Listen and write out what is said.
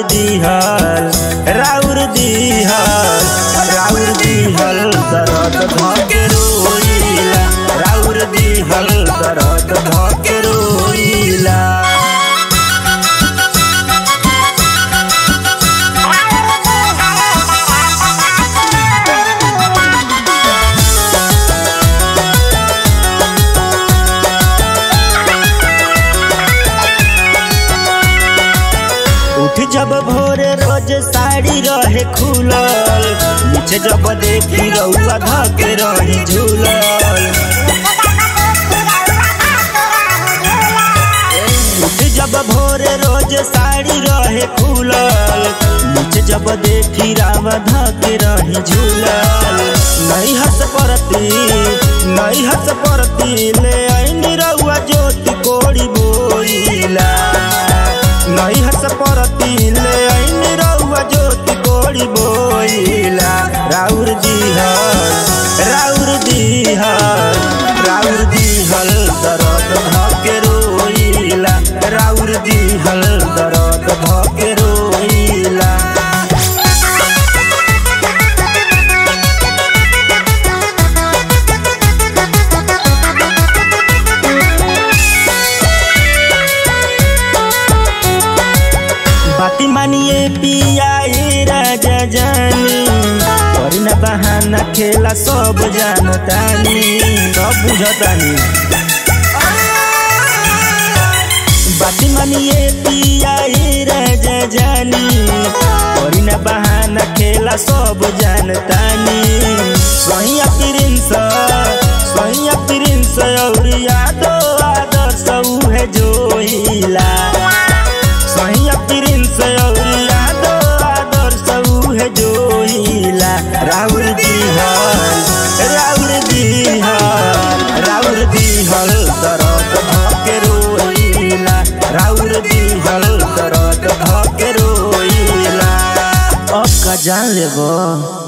दिहल राउर दिहल राउर दिहल दरद धके रोइला राउर दिहल दरद धके रोइला उठ जब भोरे रोज साड़ी रहे खुलल नीचे जब देखी रउआ धके रही झूलल उठ जब भोरे रोज साड़ी रहे खुलल नीचे जब देखी रावा धके रही झूलल नहीं हंस परती नहीं हंस परती ले आईनी रउआ ज्योति कोड़ी बोइला नहीं हंस परती ले आईनी रउआ ज्योति कोड़ी बोइला राउर दिहल राउर दिहल राउर दिहल दरद धके रोइला राउर दिहल दरद धके रोइला बाती मानिए पिया ए राजा जानी करी ना बहाना खेला सब जानतानी सब बुझतानी बाती मानिए पिया ए राजा जानी करी ना बहाना खेला सब जानतानी सहिया प्रिंस सहिया प्रिंस और यादो आदर्श उहे जोइला सहिया प्रिंस और यादो आदर्श उहे जोइला राउर दिहल राउर दिहल राउर दिहल दरद धके रोइला राउर दिहल दरद धके रोइला अब का जान लेबो